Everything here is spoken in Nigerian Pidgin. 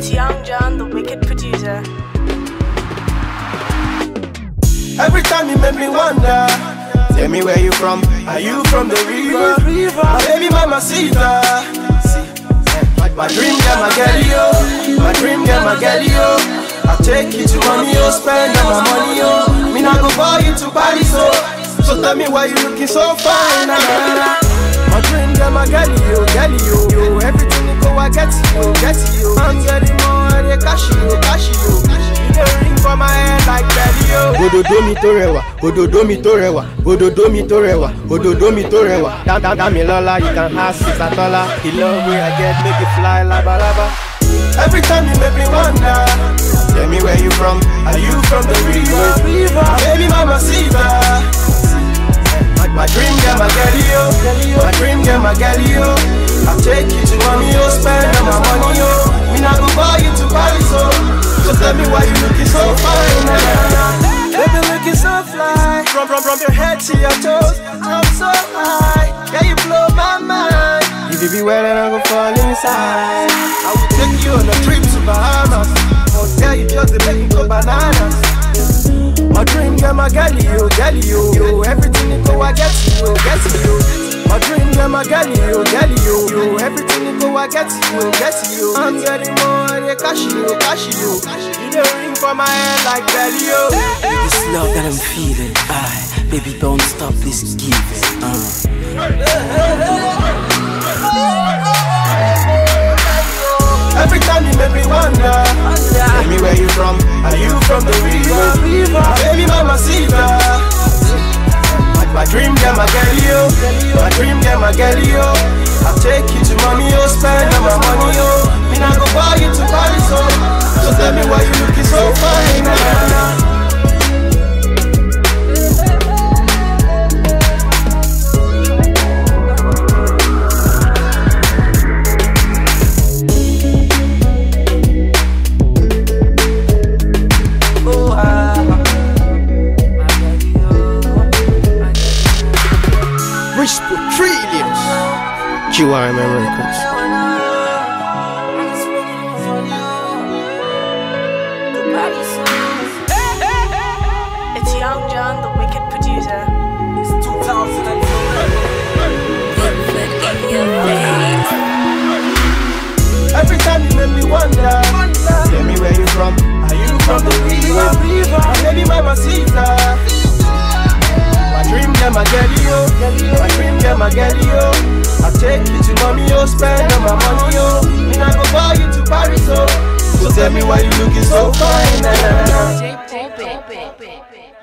It's Young John, the wicked producer. Every time you make me wonder. Tell me where you from? Are you from the river? My baby mama Sita. My dream girl, my girl, yo. My dream girl, my girl, yo. I take you to money, yo. Spend all my money, yo. Me not go buy you to Paris, so. So tell me why you looking so fine, na na na. My dream girl, my girl, yo, girl, yo, yo. Everything you go, I get you, get you. I'm getting more, they cash you, cash you. You the ring for my head like belly, yo. Òdòdó mi tó rẹwà, òdòdó mi tó rẹwà, òdòdó mi tó rẹwà, òdòdó mi tó rẹwà. Dá dá dá mi lọ́la, you can ask Sisatola. The love wey I get make it fly labalaba. Every time you make me wonder. Tell me where you from? Are you from the river? My baby mama Sita. My dream girl, my girl, yo. My dream girl, my girl, yo. I take you to mommy, yo. Spend all my money, yo. Me not go buy you to Paris, so. So tell me why you looking so fine, na na na. Baby looking so fly. From from from your head to your toes, I'm so high. Yeah, you blow my mind. If you be well, then I go fall inside. I will take you on a trip to Bahamas. Oh, yeah, you just dey make me go bananas. My dream girl, my girl, you, girl, you, you. Everything you go, I get you, get you. My dream girl, my girl, you, girl, you, you. Everything you go, I get you, get you. I'm getting more, they cash you, cash you. You the ring for my head like belly, yo. This love that I'm feeling, I baby don't stop this giving. Uh. Every time you make me wonder. Tell me where you from? Are you from the river? My baby mama Sita. My dream girl, my girl, yo. My dream girl, my girl, yo. I take you to mommy, yo. Spend all my money, yo. Me not go buy you to Paris, so. So tell me why you looking so fine, na na na. Oh, ah. Rich for trillions. QRM Records. It's Young John, the wicked producer. Every time you make me wonder. Tell me where you from? Are you from the river? My baby mama Sita. My dream girl, my girl, yo. My dream girl, my girl, yo. I take you to mommy, yo. Spend all my money, yo. Me not go buy you to Paris, so. So tell me why you looking so fine, na na na. J Pop it.